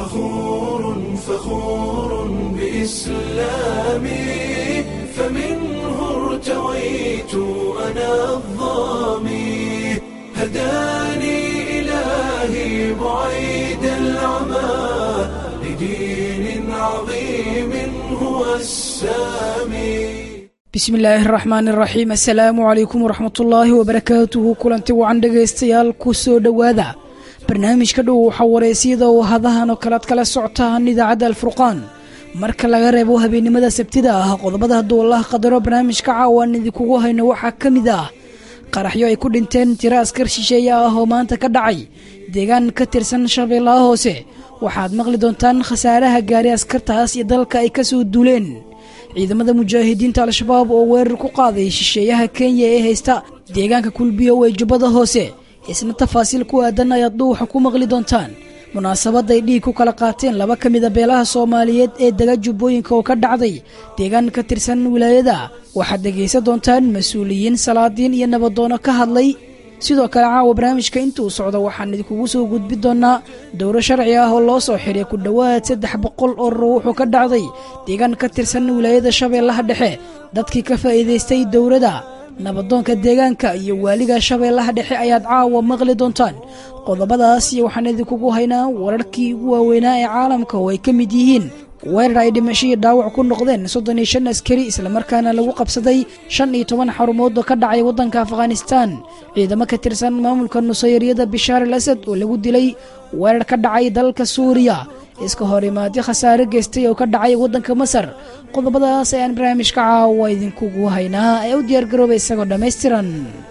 فخور فخور بإسلامي فمنه ارتويت أنا الظامي هداني إلهي بعيد العمى لدين عظيم هو السامي bismi illaahi araxmaan iraxiim assalaamu calaykum waraxmatullaahi wabarakaatuhu kulanti wacan dhegaystayaal ku soo dhowaada barnaamijka dhow waxaa wareysiyada oo hadahan oo kalead kala socotaan idaacadda alfurqaan marka laga reebo habeennimada sabtida ah qodobada hadduu allah qadaro barnaamijka caawaan idinkugu hayno waxaa ka mid ah qaraxyo ay ku dhinteen tiro askar shisheeye ah oo maanta ka dhacay deegaan ka tirsan shabeellaha hoose waxaad maqli doontaan khasaaraha gaari askartaas iyo dalka ay ka soo duuleen ciidamada mujaahidiinta al-shabaab oo weerar ku qaaday shisheeyaha kenya ee haysta deegaanka kulbiyo ee jubbada hoose isna tafaasiil ku aadan ayaad dhuuxa ku maqli doontaan munaasabadday dhiig ku kala qaateen laba ka mida beelaha soomaaliyeed ee dega jubbooyinka oo ka dhacday deegaan ka tirsan wilaayada waxaad dhegaysan doontaan mas-uuliyiin salaadiin iyo nabadoono ka hadlay sidoo kale caawa barnaamijka intuu socdo waxaan idinkugu soo gudbi doonaa dowro sharci ah oo loo soo xiray ku dhowaad saddex boqol oo ruuxuu ka dhacday deegaan ka tirsan wilaayada shabeellaha dhexe dadkii ka faa'iidaystay dowrada nabadoonka deegaanka iyo waaliga shabeellaha dhexe ayaad caawa maqli doontaan qodobadaas iyo waxaan idinkugu haynaa wararkii ugu waaweynaa ee caalamka oo ay ka mid yihiin weerar ay dhimashadii dhaawac ku noqdeen soddon iyo shan askari islamarkaana lagu qabsaday shan iyo toban xarumood oo ka dhacay waddanka afghanistaan ciidamo ka tirsan maamulka nusayriyada bishaar al asad oo lagu dilay weerar ka dhacay dalka suuriya iska hor imaadyo khasaare geystay oo ka dhacay waddanka masar qodobadaas ayaan barnaamijka caawa idinkugu haynaa ee u diyaargarooba isagoo dhammaystiran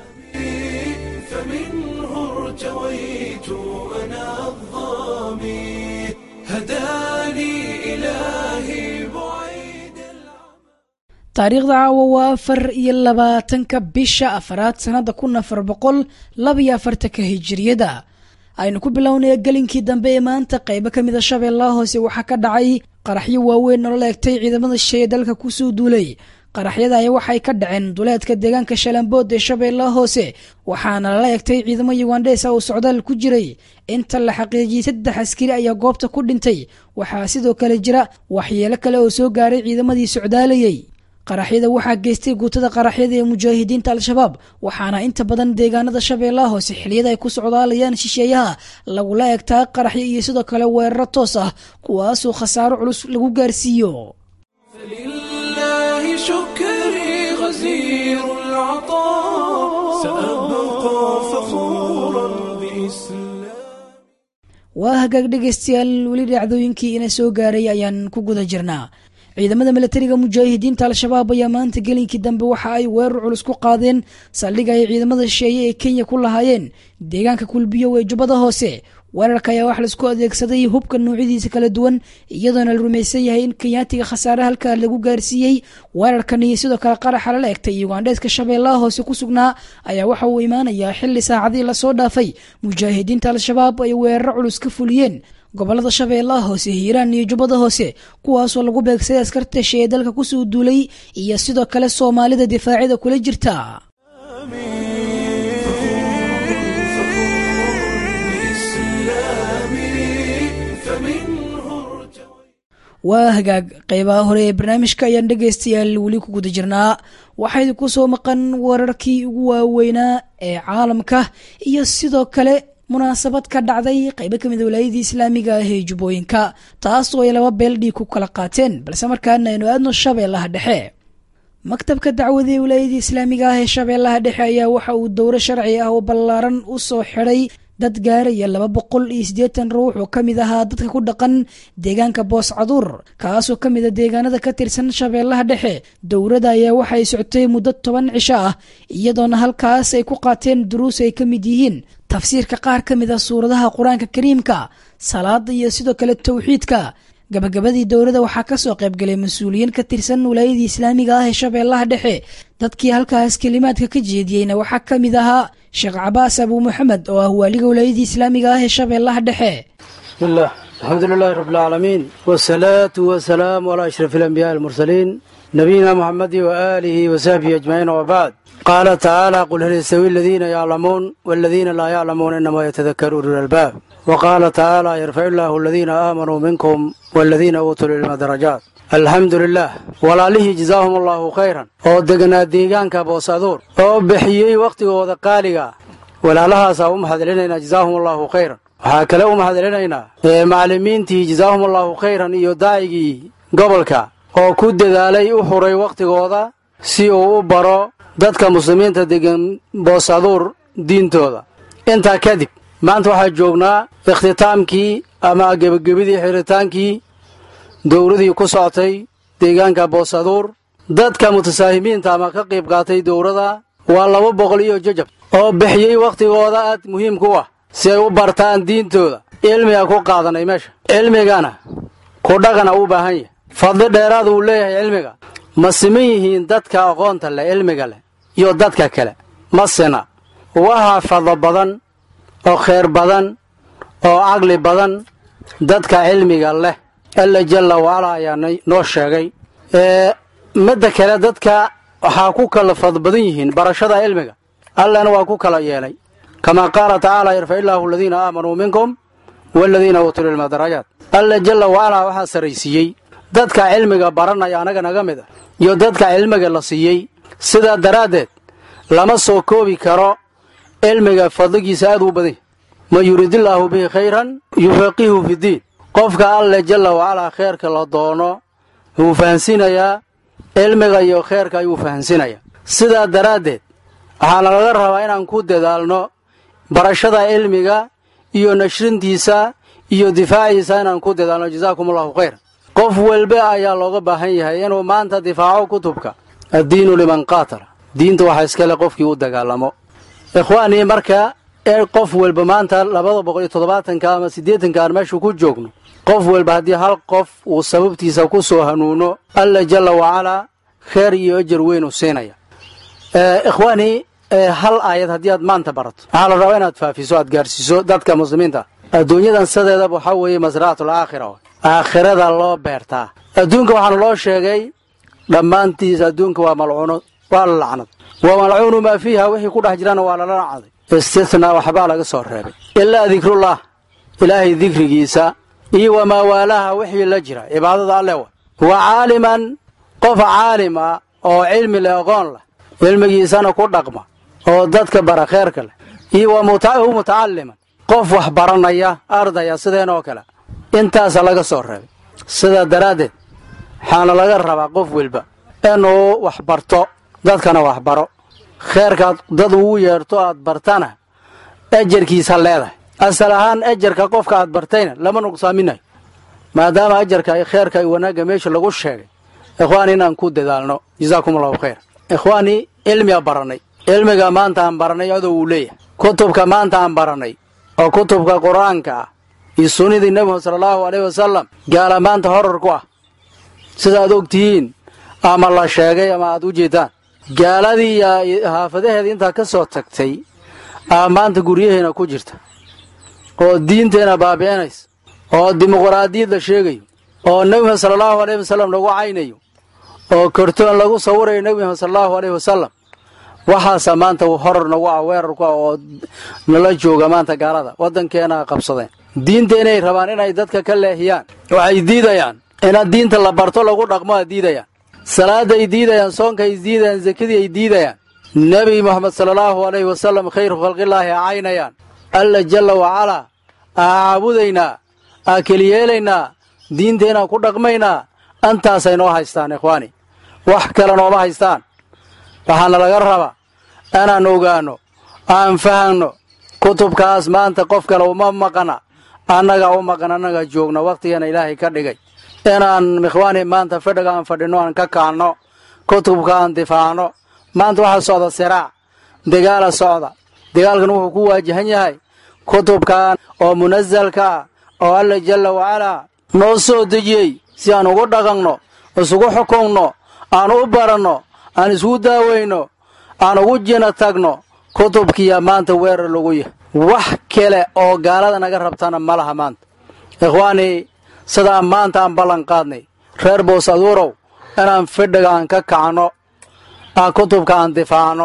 فمنه ارتويت أنا الظامي هداني إلهي بعيد taariikhda caawa waa afar iyo labaatanka bisha afaraad sannada kun afar boqol labaiyo afartanka hijiriyada aynu ku bilownaya gelinkii dambe ee maanta qaybo ka mida shabeellaha hoose waxaa ka dhacay qaraxyo waaweyn oo la eegtay ciidamada shisheeye dalka kusoo duulay qaraxyada ayaa waxay ka dhaceen duleedka deegaanka shalambood ee shabeellaha hoose waxaana lala eegtay ciidamo yugandheesa oo socdaal ku jiray inta la xaqiijiyey saddex askari ayaa goobta ku dhintay waxaa sidoo kale jira waxyeelo kale oo soo gaaray ciidamadii socdaalayay qaraxyada waxaa geystay guutada qaraxyada ee mujaahidiinta al-shabaab waxaana inta badan deegaanada shabeellaha hoose xiliyada ay ku socdaalayaan shisheeyaha lagula eegtaa qaraxyo iyo sidoo kale weeraro toos ah kuwaasoo khasaaro culus lagu gaarsiiyo فلله شكري غزير العطاء سأبقى فخورا بإسلام waa hagaag dhegaystayaal weli dhacdooyinkii ina soo gaaray ayaan ku guda jirnaa ciidamada milatariga mujaahidiinta al-shabaab ayaa maanta gelinkii dambe waxa ay weerar culus ku qaadeen saldhiga ay ciidamada shisheeye ee kenya ku lahaayeen deegaanka kulbiyo ee jubbada hoose weerarka ayaa wax laisku adeegsaday hubka noocyadiisa kala duwan iyadoona la rumaysan yahay in kenyaatiga khasaare halkaa lagu gaarsiiyey weerarkan iyo sidoo kale qaraxa lala egtay yugandheeska shabeellaha hoose ku sugnaa ayaa waxa uu imaanayaa xili saacadii lasoo dhaafay mujaahidiinta al-shabaab ay weeraro culus ka fuliyeen gobolada shabeellaha hoose hiiraan iyo jubbada hoose kuwaasoo lagu beegsaday askarta shee dalka kusoo duulay iyo sidoo kale soomaalida difaacida kula jirta waa hagaag qeybaha hore ee barnaamijka ayaan dhegaystayaal weli ku guda jirnaa waxaa idinku soo maqan wararkii ugu waaweynaa ee caalamka iyo sidoo kale munaasabad ka dhacday qaybo ka mida walaayadii islaamiga ah ee jubbooyinka taas oo ay laba beel dhiig ku kala qaateen balse markaana aynu aadno shabeellaha dhexe maktabka dacwada ee walaayadii islaamiga ah ee shabeellaha dhexe ayaa waxa uu dowro sharci ah oo ballaaran u soo xidhay dad gaaraya laba boqol iyo siddeetan ruux oo ka mid ahaa dadka ku dhaqan deegaanka boos caduur kaasoo ka mid a deegaanada ka tirsan shabeellaha dhexe dowladda ayaa waxay socotay muddo toban cisho ah iyadoona halkaas ay ku qaateen duruus ay ka mid yihiin tafsiirka qaar ka mid a suuradaha qur-aanka kariimka salaada iyo sidoo kale towxiidka gabagabadii dowladda waxaa kasoo qaybgalay mas-uuliyiin ka tirsan walaayadii islaamiga ah ee shabeellaha dhexe dadkii halkaas kelimaadka ka jeediyeyna waxaa ka mid ahaa sheekh cabaas abuu maxamed oo ah waaliga walaayadii islaamiga ah ee shabeellaha dhexe بسم الله الحمد لله رب العالمين والصلاة والسلام على أشرف الأنبياء المرسلين نبينا محمد وآله وصحبه أجمعين وبعد qaala tacaala qul hal yastawi aladiina yaclamuun waladiina laa yaclamuun inamaa yatadakaru ulul albaab wa qaala tacaala yarfacu illaahu aladiina aamanuu minkum waladiina uutuu lilma darajaat alxamdu lilah walaalihii jazaahum allaahu khayran oo deganaa deegaanka boosaduur oo bixiyey wakhtigooda qaaliga walaalahaasaa u mahadcelinaynaa jazaahum allaahu khayran waxaa kale u mahadcelinaynaa macallimiintii jazaahum allaahu khayran iyo daacigii gobolka oo ku dadaalay u xuray wakhtigooda si uu u baro dadka muslimiinta degan boosaduur diintooda intaa kadib maanta waxaa joognaa ikhtitaamkii ama gebagabidii xiritaankii dowladii ku socotay deegaanka boosaduur dadka mutasaahimiinta ama ka qayb qaatay dowladda waa laba boqol iyo jajab oo bixiyey wakhtigooda aad muhiimku ah si ay u bartaan diintooda cilmiga ku qaadanay meesha cilmigana ku dhaqana u baahan yahay fadli dheeraad uu leeyahay cilmiga ma siman yihiin dadka aqoonta leh cilmiga leh iyo dadka kale ma sina waxaa fadlo badan oo khayr badan oo caqli badan dadka cilmiga leh alla jalla wacala ayaa noo sheegay midda kale dadka waxaa ku kala fadl badan yihiin barashada cilmiga allana waa ku kala yeelay kamaa qaala tacaala yarfac illaahu aladiina aamanuu minkum waladiina uutuu lilma darajaat alla jalla wacalaa waxaa sarraysiiyey dadka cilmiga baranaya anaga naga mid ah iyo dadka cilmiga la siiyey sidaa daraaddeed lama soo koobi karo cilmiga fadligiisa aad u badan yahy man yuridillaahu bihi khayran yufaqihu fidiin qofka alle jalla wacalaa kheerka la doono wuu fahansiinayaa cilmiga iyo kheerka ayuu fahansiinayaa sidaa daraaddeed waxaana laga rabaa inaan ku dadaalno barashada cilmiga iyo nashrintiisa iyo difaaciisa inaan ku dadaalno jazaakum allahu khayran qof walba ayaa looga baahan yahay inuu maanta difaaco kutubka addiinu liman qaatala diinta waxaa iskale qofkii u dagaalamo ikhwaanii marka ee qof walba maanta labada boqol iyo toddobaatanka ama siddeetanka aan meeshu ku joogno qof walba haddii hal qof uu sababtiisa ku soo hanuuno alla jalla wacalaa kheer iyo ajar weyn u siinaya ikhwaanii hal aayad haddii aad maanta barato waxaa la rabaa inaad faafiso aad gaarsiiso dadka muslimiinta adduunyadan sideedaba waxaa weeye masraatul aakhira aakhirada loo beertaa adduunka waxaana loo sheegay dhammaantiis adduunka waa malcuuno waa la lacnad wa malcuunu maa fiiha wixii ku dhex jirana waa lala nacday istithnaa waxbaa laga soo reebay ilaa dikrullah ilaahay dikrigiisa iyo wamaa waalaha wixii la jira cibaadada alle wa wa caaliman qof caalim ah oo cilmi leh aqoon leh cilmigiisana ku dhaqma oo dadka bara kheerka leh iyo wa mutacalliman qof wax baranaya ardaya sideen oo kale intaasa laga soo reebay sidaa daraaddeed waxaana laga rabaa qof walba inuu wax barto dadkana wax baro kheerkaad dad ugu yeerto aad bartana ejarkiisa leedahay asal ahaan ejarka qofka aad bartayna lama nuqsaaminayo maadaama ajarka kheerka iyo wanaagga meesha lagu sheegay ikhwaani inaan ku dadaalno jazaakum allahu khayr ikhwaanii cilmiga barannay cilmiga maanta aan barannay adoo uu leeyahay kutubka maanta aan barannay oo kutubka qur-aanka ah iyo sunnidii nebigu sala allahu aleyhi wasalam gaala maanta horar ku ah sida aad og tihiin ama la sheegay ama aad u jeedaan gaaladii iyo haafadaheeda intaa ka soo tagtay aa maanta guryaheena ku jirta oo diinteena baabi'inaysa oo dimuqraadiyad la sheegayo oo nebi maxamed sala allahu aleyhi wasalam lagu caynayo oo kortoon lagu sawirayo nebi maxamed sala allahu aleyhi wasalam waxaasa maanta horar nagu ah weerar ku ah oo nala jooga maanta gaalada waddankeena qabsadeen diinta inay rabaan inay dadka ka leexiyaan waxay diidayaan inaad diinta la barto lagu dhaqmo aad diidayaan salaada ay diidayaan soonka ay diidayaan zakadii ay diidayaan nebi moxamed sala allahu aleyhi wasalam khayru khalqillaahi a caynayaan alla jalla wacalaa aa caabudaynaa aa keliyeelaynaa diinteenaan ku dhaqmaynaa antaasay noo haystaan ikhwaani wax kale nooma haystaan waxaana laga rabaa inaan ogaanno aan fahanno kutubkaas maanta qof kale uma maqana annaga u maqan annaga joogna wakhtigeena ilaahay ka dhigay inaan ikhwaani maanta fadhiga aan fadhinno aan ka kaanno kutubka aan difaacno maanta waxaa socda siraac dagaala socda dagaalkan wuxuu ku waajahan yahay kutubkan oo munasalka ah oo alla jalla wacalaa noo soo dejiyey si aan ugu dhaqanno isugu xukunno aan u baranno aan isugu daaweyno aan ugu jina tagno kutubkiiya maanta weerar lagu yahay wax kale oo gaalada naga rabtana ma laha maanta ikhwaanii sidaan maanta aan ballan qaadnay reer boos aduurow inaan fidhiga aan ka kacno aan kutubka aan difaacno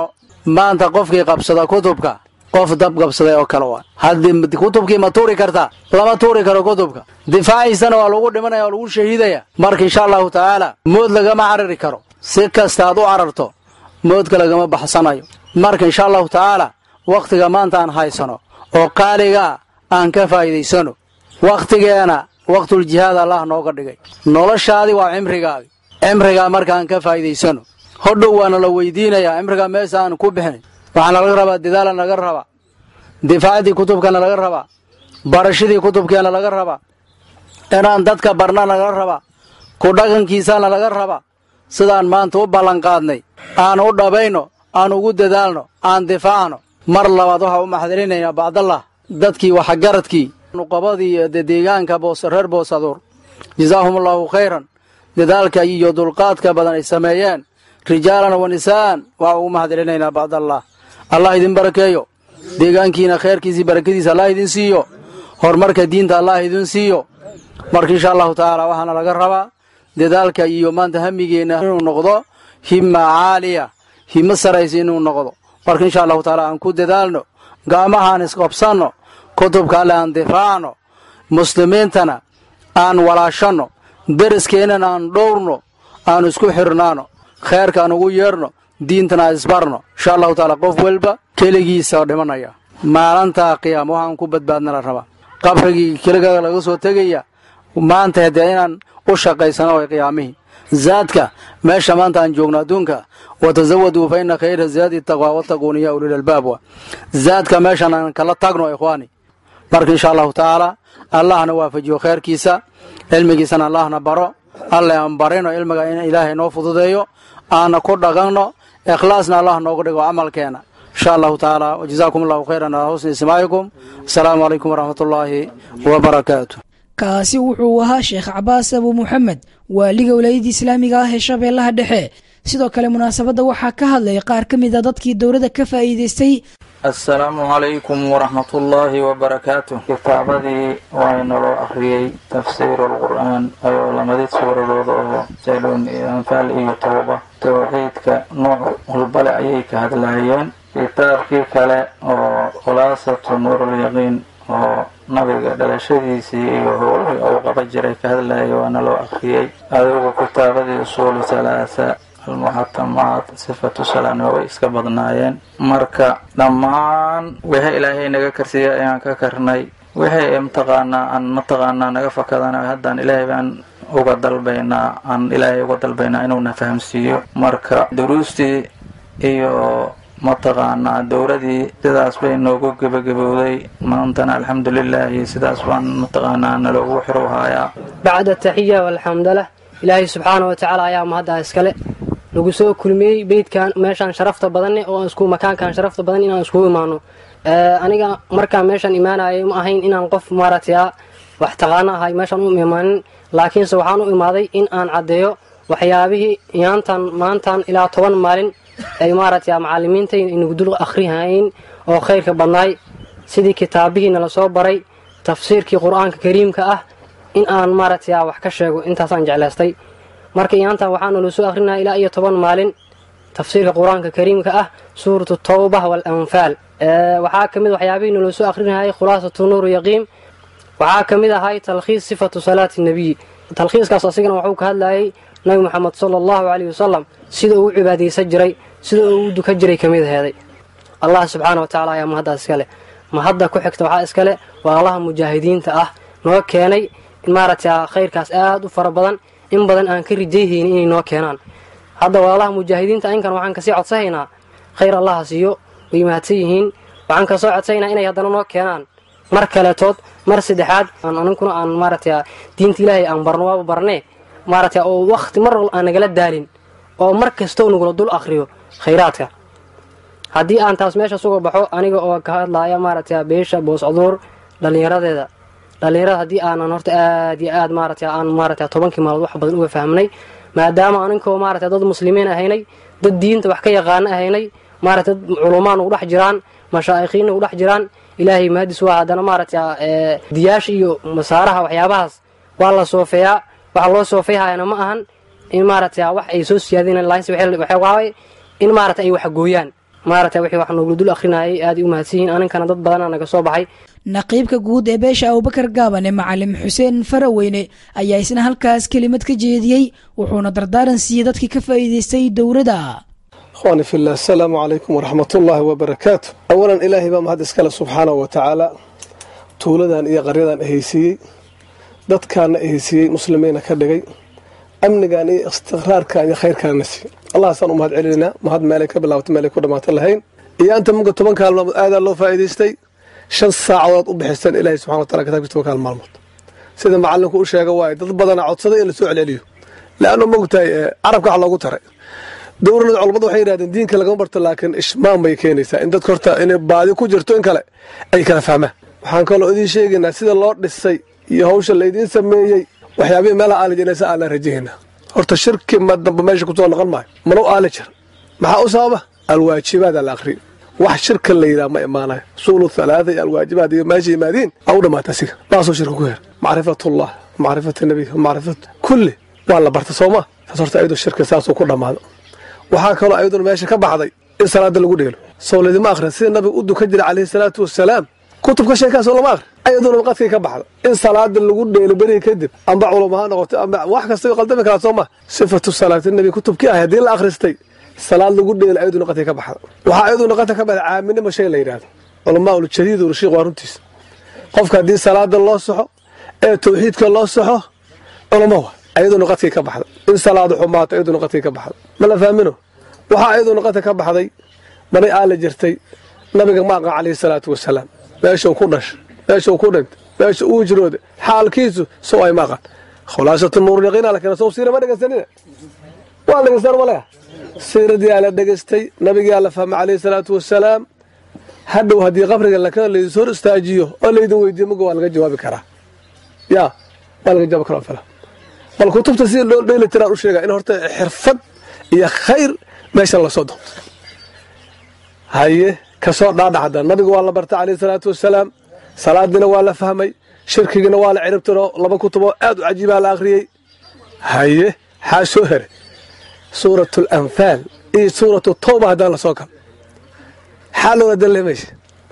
maanta qofkii qabsada kutubka qof dab qabsaday oo kale waa haddii kutubkii ma tuuri kartaa lama tuuri karo kutubka difaaciisana waa lagu dhimanaya waa lagu shahiidaya marka insha allahu tacaala mood lagama carari karo si kasta aad u cararto moodka lagama baxsanayo marka insha allahu tacaala wakhtiga maanta aan haysano oo qaaligaa aan ka faa'iidaysano wakhtigeena waktuljihaad allah nooga dhigay noloshaadii waa cimrigaagi cimrigaa marka aan ka faa'iidaysano hodhow waana la weydiinayaa cimrigaa meesha aan ku bixin waxaana laga rabaa dadaala naga rabaa difaacdii kutubkana laga rabaa barashadii kutubkeena laga rabaa inaan dadka barnana laga rabaa ku dhaqankiisana laga rabaa sidaan maanta u ballanqaadnay aan u dhabayno aan ugu dadaalno aan difaacno mar labaad waxaa u maxdirinaynaa bacdallah dadkii waxgaradkii nuqabadii iyo deegaanka reer boosaduur jazaahum allahu khayran dadaalka iyo dulqaadka badan ay sameeyeen rijaalan wa nisaan waxaa ugu maxdirinaynaa bacdallah allah idin barakeeyo deegaankiina khayrkiisii barakadiisa allah idin siiyo horumarka diinta allah idin siiyo marka insha allahu tacaala waxaana laga rabaa dadaalka iyo maanta hamigeenna inuu noqdo himma caaliya himo saraysa inuu noqdo marka insha allahu tacaala aan ku dadaalno ga'mahaan isqabsanno kutubka alle aan difaacno muslimiintana aan walaashanno deriskeenana aan dhowrno aan isku xirnaano khayrka aan ugu yeerno diintana aan isbarno insha allahu tacaala qof walba keligiisa dhimanaya maalintaa qiyaama waxaan ku badbaadna la rabaa qabrigii keligaga laga soo tegaya maanta haddee inaan u shaqaysano way qiyaamihii zaadka meesha maanta aan joogno adduunka watazawaduu fa ina khayra zaadi taqwa wattaquuni ya ulil albaab wa zaadka meeshaan aan kala tagno ikhwaani marka insha allahu tacaala allahna waafajiyo khayrkiisa cilmigiisana allahna baro alle aan barino cilmiga in ilaahay noo fududeeyo aana ku dhaqanno ikhlaasna allah nooga dhigo camalkeena insha allahu tacaala wajazaakum allahu khayran alaa husni ismaacikum asalaamu calaykum waraxmat ullaahi wabarakaatu kaasi wuxuu ahaa sheekh cabaas abu muxamed waaliga walaayadda islaamiga ah ee shabeellaha dhexe sidoo kale munaasabadda waxaa ka hadlay qaar ka mid a dadkii dowladda ka faa'iidaystay asalaamu calaykum waraxmatullaahi wabarakaatu kitaabadii waa inaloo akhriyey tafsiiru alqur'aan ayoo lamadid suuradooda oo jaloon iyo anfaal iyo tooba towxiidka nooc walbale ayay ka hadlaayeen kitaabkii kale oo khulaasatu nuurulyaqiin oo nabiga dhalashadiisii iyo howlihii uu qaba jiray ka hadlaya waana loo akhriyey adigu kitaabadii usuulu halaasa almuxatamaat sifatu salaana way iska badnaayeen marka dhammaan wixii ilaahay naga karsiiya ayaan ka karnay wixii mataqaanaa aan mataqaanaa naga fakadana haddaan ilaahay baan uga dalbaynaa aan ilaahay uga dalbaynaa inuuna fahamsiiyo marka duruustii iyo mataqaanaa dowladii sidaas bay noogu gebagabowday maantana alxamdulilaahi sidaas baan mataqaanaa naloogu xirowhayaa bacda taxiya walxamdalah ilaahay subxaana wa tacaala ayaa mahaddaa iskale nagu soo kulmiyey beydkan meeshaan sharafta badanne oo isku makaankan sharafta badan inaan iskugu imaano aniga markaan meeshaan imaanayay ma ahayn inaan qof maaragtay wax taqaano ahay meeshaan u imaanin laakiinse waxaan u imaaday in aan caddeeyo waxyaabihii yaantan maantan ilaa toban maalin ay maaragtay macalimiinta inagu dul akhrihayn oo khayrka badnaay sidii kitaabihii nala soo baray tafsiirkii qur-aanka kariimka ah in aan maaragtay wax ka sheego intaasaan jeclaystay marka iyaantan waxaa nala soo akhrinaya ilaa iyo toban maalin tafsiirka qur-aanka kariimka ah suuratu tawbah waal-anfaal waxaa ka mid waxyaabihii nala soo akhrinayay khulaasatu nuuru yaqiim waxaa ka mid ahay talkhiis sifatu salaati nebiyi talkhiiskaas asigana wuxuu ka hadlayay nabi moxamed sala allahu caleyhi wasalam sida uu u cibaadaysan jiray sida uu u dukan jiray ka mid aheeday allah subxaana wa tacala ayaa mahaddaa iskale mahadda ku xigta waxaa iskale waa allaha mujaahidiinta ah noo keenay in maaragtay khayrkaas aad u fara badan in badan aan ka rijayhaynin inay noo keenaan hadda walaalaha mujaahidiinta inkan waxaan kasii codsahaynaa khayr allaha siiyo way mahadsan yihiin waxaan kasoo codsahaynaa inay haddana noo keenaan mar kaletood mar saddexaad aninkuna aan maaragtay diinta ilaahay aan barno waaba barnee maaragtay oo wakhti mar wal aan nagala daalin oo mar kastoo nagula dul akhriyo khayraadka haddii aan taas meesha suga baxo aniga oo ka hadlaaya maaragtay beesha booscaduur dhallinyaradeeda dhallinyarada haddii aanan horta aad iyo aad maaragtay aan maaragtay tobankii maalmood wax badan uga fahmnay maadaama aninkoo maaragtay dad muslimiin ahaynay dad diinta wax ka yaqaano ahaynay maaragtay dad culumaan ugu dhex jiraan mashaaikhiinna ugu dhex jiraan ilaahay mahadis waa haddana maaragtay diyaasha iyo masaaraha waxyaabahaas waa la soofeeyaa waxa loo soofeyhayana ma ahan in maaragtay wax ay soo siyaadin laakiinse waxay waaye in maaragtay ay wax gooyaan maaragtay wixii wax noogu dul akhrinayay aad u mahadsan yihiin aninkana dad badanaa naga soo baxay naqiibka guud ee beesha abubakar gaabane macalim xuseen faraweyne ayaa isna halkaas kelimad ka jeediyey wuxuuna dardaaran siiyey dadkii ka faa'iidaystay dowladda ikhwaani fillah asalaamu calaykum waraxmatullaahi wabarakaatu awalan ilaahay baa mahad iskale subxaanahu wa tacaala tuuladan iyo qaryadan ahaysiiyey dadkaana ahaysiiyey muslimiina ka dhigay amnigan iyo istiqraarkan iyo khayrkaana siiyey allahaasaan u mahad celinayna mahad meelay ka bilaabata meelay ku dhammaata lahayn iyo anta muga toban kaalmood aadaa loo faa'iidaystay shan saacadood u bixiseen ilaahay subxana wa tacala kitaabkiisa toban kaal maalmood sida macallinku u sheega waaye dad badana codsaday in la soo celceliyo leannu mogtahay carabka wax loogu taray dowrada culammadu waxay yidhahdeen diinka lagama barto laakiin ishmaan bay keenaysaa in dadka horta inay baadi ku jirto in kale ay kala fahmaan waxaan kaloo idiin sheegaynaa sida loo dhisay iyo hawsha laydiin sameeyey waxyaabihii meelaha aali jiraysa aan la rajahaynaa horta shirki ma damba meesha kusoo noqon maayo mana u aali jir maxaa u sababa alwaajibaada la aqriyo wax shirka la yidhaha ma imaanayo suulu halaada iyo alwaajibaad iyo meesha yimaadiin aa u dhammaata asiga baasoo shirka ku heer macrifatullah macrifat nabiy macrifat kulli waa la barta sooma taas horta ayadoo shirka saasuu ku dhammaado waxaa kaloo ayaduna meesha ka baxday in salaada lagu dheelo soo laydima akhrin sida nabiga u dukan jira calayhi salaatu wasalaam kutubka sheekaasoo lama akhrin ayaduna qadkay ka baxda in salaada lagu dheelo beriga kadib amba culamo ha noqoto amba wax kasta qaldami karaa soo ma sifatu salaati nabi kutubkii ah haddii la akhristay salaad lagu dheelo ayaduna qadkay ka baxda waxaa ayaduna qadka ka baxda caaminimo shay la yidhahdo culamaa uljadiid urashiiq waa runtiisa qofka haddii salaada loo soxo ee tawxiidka loo soxo culamo wa ayaduna qadkay ka baxda in salaadu xumaato ayaduna qadkay ka baxda ma la fahmino waxaa ayaduna qadka ka baxday manay aala jirtay nabiga maaqa calayhi salaatu wasalaam meeshuu ku dhashay meeshuu ku dhintay meesha uu jirooda xaalkiisu sow ay maaqan khulaasatu nuuryaqiina la keena sow siira ma dhegaysanina waa dhegaystaan maleha siiradiyaa la dhegaystay nabigaa la fahmay calayhi salaatu wasalaam hadhow haddii qabriga lakena laydin hor istaajiyo oo laydin weydiiyo muga waa laga jawaabi karaa yaa waa laga jawaabi karaa fala bal kutubta sida loo dheeli tiraan u sheega in horta xirfad iyo khayr meeshan lasoo doonto haye kasoo dhaadhacda nabiga waa la bartay calayhi salaatu wasalaam salaadiina waa la fahmay shirkigiina waa la ciribtiro laba kutuboo aad u cajiibaa la akhriyey haye xaa soo heray suuratu alanfaal iyo suuratu tawba haddaan la soo galo xaa loola dalle meesha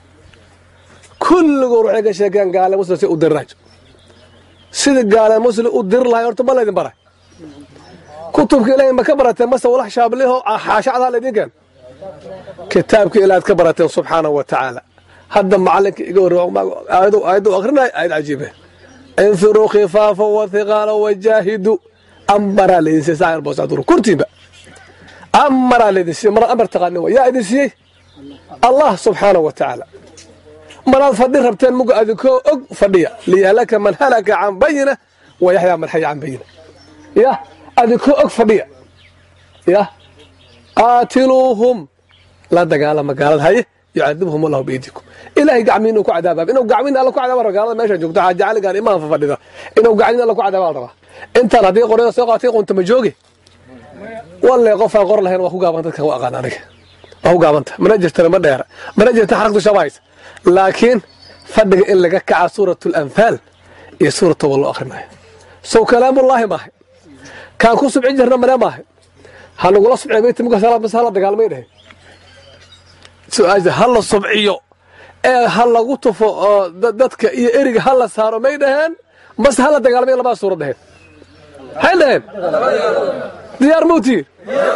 kulligood waxay ka sheekeen gaale muslim si u diriraajo sida gaale muslim u diri lahay horta ma laydin baray kutubka ilaahay ma ka barateen mase walax shaabliho xaashacdaa laydin keen kitaabka ilaaad ka barateen subxaanahu wa tacaala hadda macalinka iga warayadu akrinay ayad cajiibe infiruu khifaafa wa hiqaala wajaahidu amaraa laydin siiyey saayar boosadur kurtiinba amaraa laydin siiyey mar amar taqaanin wa yaa idin siiyey allah subxaanahu wa tacaala maraad fadhi rabteen muga adinkoo og fadhiya liyahlaka man halaka can bayina wa yaxyaa man xaya can bayina yah adinkoo og fadhiya yah qaatiluuhum la dagaalama gaalada haye yucadibhum allahu biydikum ilahay gacmiin inuu ku cadaabaa inuu gacmiin alla ku cadaaba gaalada meesha joogto xaaja caligan imaanfa fadhida inuu gacmiin alla ku cadaaba la rabaa intaan haddii qoryada soo qaatay qunta ma joogi walle qofaan qor lahayn waa ku gaaban dadkan waa aqaan aniga waa ku gaabanta mana jirtana ma dheera mana jirta xaragtu shabahaysa laakiin fadhiga in laga kaca suuratu alanfaal iyo suurat tawba loo akhrinayo sow kalaamullaahi maahay kaan ku subcin jirna mane maahay ha nagula subciya beyti muka salaad mase hala dagaalmay dhahe su-aasha ha la subciyo ee ha lagu tufo oo dadka iyo eriga ha la saaro may dhaheen mase hala dagaalmay labaa suura dhaheen maxay dhaheen diyaar mawtiin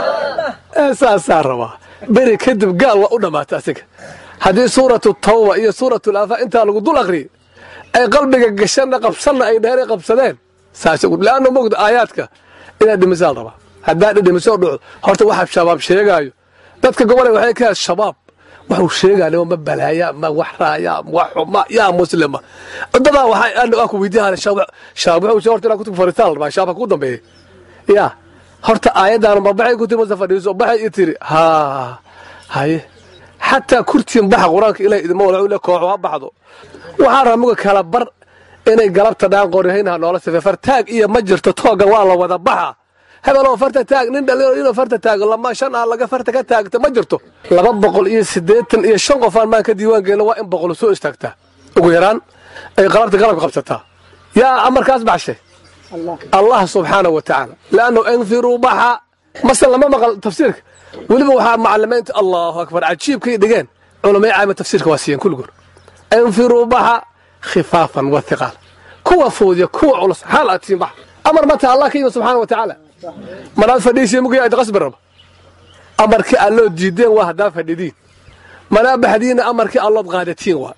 saasaa rabaa beri kadib gaal waa u dhammaata asiga haddii suuratu tawba iyo suuratu laafa intaa lagu dul akriyo ay qalbiga gashanna qabsanna ay dhaheen ay qabsadeen saas leanna mogda aayaadka inaad dhimisaa la rabaa haddaad dhidhimisoo dhucdo horta waxa shabaab sheegaayo dadka gobolay waxay ka shabaab waxuu sheegaa ma balaaya ma wax raaya wax xuma yaa muslima dadaa waxaa ku weydiihan shabaab wuxuu horta inaa kutub fariistaan la rabaa shabaab ku dambeeya yaa horta aayaddaana ma baxay kutub mase fadhiiso baxay i tiri haa haye xataa kurtiin baxa qur-aanka ilaah idima wala le kooxo ha baxdo waxaa rabaa muga kala bar inay galabta dhaan qoryahaynha noola sife fartaag iyo ma jirto tooga waa la wada baxa hebeloo farta taag nin dhalinyaro inuu farta taago lama shan ah laga farta ka taagto ma jirto laba boqol iyo siddeetan iyo shan qofaan maan ka diiwaan gelina waa in boqol soo istaagtaa ugu yaraan ay qalabta galabka qabsataa yaa amarkaas baxshay allah subxaanahu wa tacaala leannu infiruu baxa mase lama maqal tafsiirka weliba waxaa macalimiinta allahu akbar cajiibkay dhigeen culamay caama tafsiirka waa siiyeen kulligood infiruu baxa khifaafan wa hiqaal kuwa fuudiya kuwa culus xaal aad tiin bax amar mata allah ka yimi subxaana wa tacaala manaad fadhiisiin mugiya ayd qasbi raba amarkii alloo diideen waa haddaa fadhidiin manaa baxdiina amarkii allood qaadatiin waa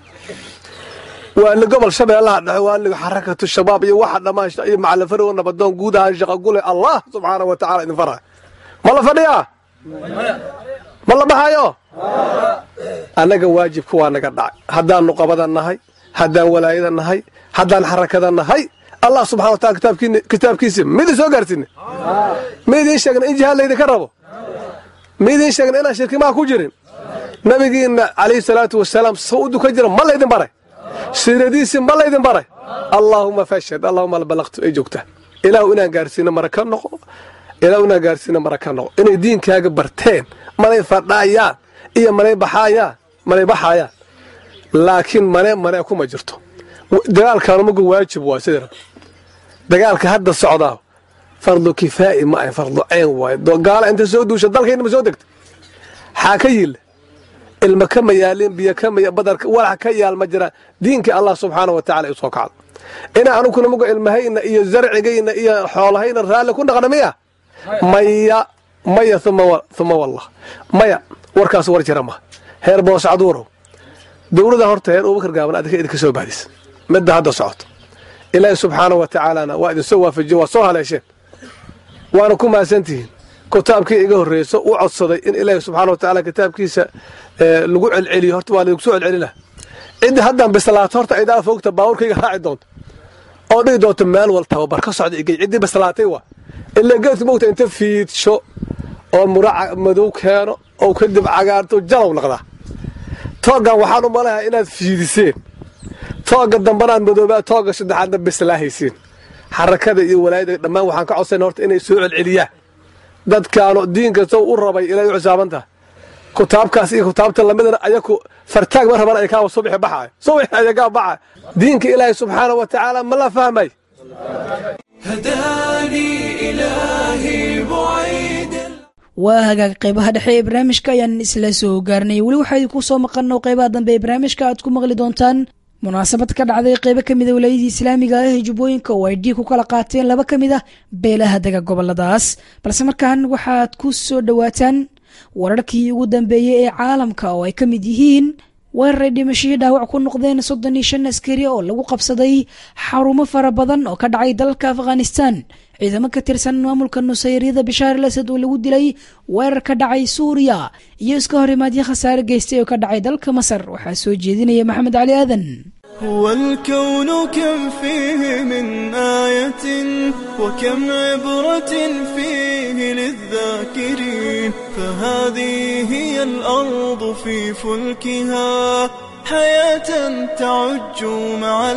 waa li gobol shabeellaha dhexe waa liga xarakatu shabaab iyo waxa dhammaan iyo macalin nabadoon guud ahaan shaqa gule allah subxaana wa tacala idin faraya ma la fadhiyaa ma la baxayo annaga waajibka waa naga dhacay haddaan nuqabada nahay haddaan walaayada nahay haddaan xarakada nahay allah subxana wa taala kitaabkiisa mid soo gaarsiine ma idiin sheegna in jihaad laydinka rabo ma idiin sheegna inaan shirkimaha ku jirin nabigiinna calayhi salaatu wasalaam soo u dukan jira ma laydin baray siiradiisii ma laydin baray allaahuma fashhad allahuma balaqtu ay joogtaa ilaahu inaan gaarsiino mara ka noqo ilaahu inaan gaarsiino mara ka noqo inay diinkaaga barteen manay fadhaayaan iyo manay baxaayaan manay baxaayaan laakiin mane mane kuma jirto dagaalkaanu magu waajib waa sidii rab dagaalka hadda socdaa fardu kifaa'i ma ahay fardu cayn waaye gaala inta soo duusha dalkayna ma soo degta xaa ka yille ilma kama yaalin biyo kama badarka walax ka yaal ma jiraan diinkii allah subxaana wa tacala isoo kacdo ina anuguna muga ilmahayna iyo zarcigayna iyo xoolahayna raalli ku dhaqna miya maya maya uma wallah maya warkaas war jira ma heer booscaduurow dowlada horta heer abubakar gaaban adinka idinka soo bahdis midda hadda socoto ilaahi subxaana wa tacaalana waa idinsoo waafajiye waa soo haleesheen waana ku mahadsantihiin kitaabkii iga horreyso u codsaday in ilaahi subxana wa tacaala kitaabkiisa lagu celceliyo horta waa laydinku soo celcelina ciddi haddaan bislaato horta idaa fogta baabuurkayga raaci doonto oo dhigi doonto meel wal tababar ka socda igey ciddii bislaatay waa ilaa geedka mogta inta fiidsho oo muraca madow keeno oo kadib cagaarto jalow naqdaa tooggan waxaan u malayaa inaad fiidiseen toogga dambanaad madoobaa toogga saddexaadna bislaahaysiin xarakada iyo walaayada dhammaan waxaan ka codsan horta inay soo celceliyaan dadkaanu diinka sow u rabay ilay u xisaaban tahay kutaabkaas iyo kutaabta lamidana ayaku fartaag ma raban ay kaawa subixi baxaay subixi ayagaa baxaay diinka ilaahay subxaana wa tacaala ma la fahmay هداني إلهي بعيد waa hagaag qeybaha dhexe ee barnaamijka ayaan isla soo gaarnay weli waxaa idinku soo maqano qeybaha dambe ee barnaamijka aad ku maqli doontaan munaasabad ka dhacday qeybo ka mid a walaayadii islaamiga ah ee jubbooyinka oo ay dhiig ku kala qaateen laba ka mid ah beelaha dega goboladaas balse markaan waxaad ku soo dhowaataan wararkii ugu dambeeyey ee caalamka oo ay ka mid yihiin weeraray dhimashihii dhaawac ku noqdeen soddon iyo shan askari oo lagu qabsaday xarumo fara badan oo ka dhacay dalka afghanistan ciidamo ka tirsan maamulka nusayryada bishaar al asad oo lagu dilay weerar ka dhacay suuriya iyo iska horimaadyo khasaare geystay oo ka dhacay dalka masar waxaa soo jeedinaya maxamed cali aadan هو الكون كم فيه من آية وكم عبرة فيه للذاكرين فهذه هي الأرض في فلكها حياة تعج مع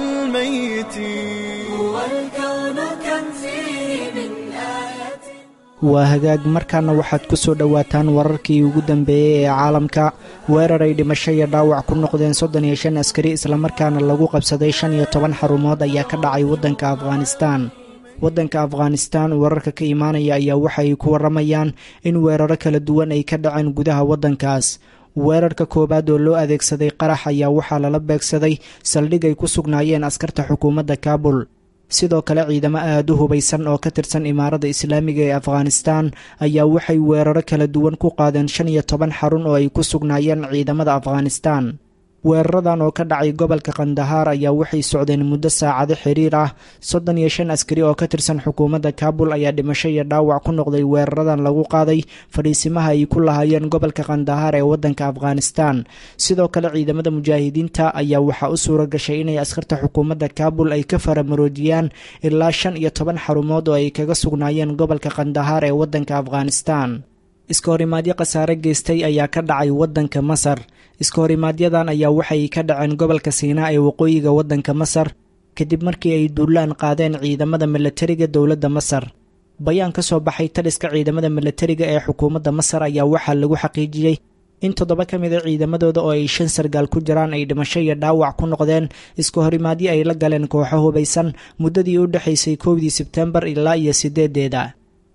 الميتين هو الكون كم فيه من آية waa hagaag markaana waxaad ku soo dhowaataan wararkii ugu dambeeyey ee caalamka weerar ay dhimasho iyo dhaawac ku noqdeen soddon iyo shan askari islamarkaana lagu qabsaday shan iyo toban xarumood ayaa ka dhacay waddanka afghanistaan waddanka afghanistaan wararka ka imaanaya ayaa waxa ay ku warramayaan in weeraro kala duwan ay ka dhaceen gudaha waddankaas weerarka koowaad oo loo adeegsaday qarax ayaa waxaa lala beegsaday saldhig ay ku sugnaayeen askarta xukuumadda kaabul sidoo kale ciidamo aada u hubaysan oo ka tirsan imaaradda islaamiga ee afghanistan ayaa waxay weeraro kala duwan ku qaadeen shan iyo toban xarun oo ay ku sugnaayeen ciidamada afghanistan weeraradan oo ka dhacay gobolka kandahaar ayaa waxay socdeen muddo saacado xiriir ah soddon iyo shan askari oo ka tirsan xukuumadda kaabul ayaa dhimasho iyo dhaawac ku noqday weeraradan lagu qaaday fadhiisimaha ay ku lahaayeen gobolka kandahaar ee waddanka afghanistan sidoo kale ciidamada mujaahidiinta ayaa waxaa u suura gashay inay askarta xukuumadda kaabul ay ka faramaroojiyaan ilaa shan iyo toban xarumood oo ay kaga sugnaayeen gobolka kandahaar ee waddanka afghanistan iska horimaadyo khasaare geystay ayaa ka dhacay waddanka masar iska horimaaadyadan ayaa waxay ka dhaceen gobolka siinaa ee waqooyiga waddanka masar kadib markii ay duulaan qaadeen ciidamada milatariga dowladda masar bayaan ka soo baxay taliska ciidamada milatariga ee xukuumadda masar ayaa waxaa lagu xaqiijiyey in toddoba ka mid a ciidamadooda oo ay shan sargaal ku jiraan ay dhimasho iyo dhaawac ku noqdeen iska horimaadyo ay la galeen kooxo hubaysan muddadii u dhexaysay kowdii sebtembar ilaa iyo sideedeeda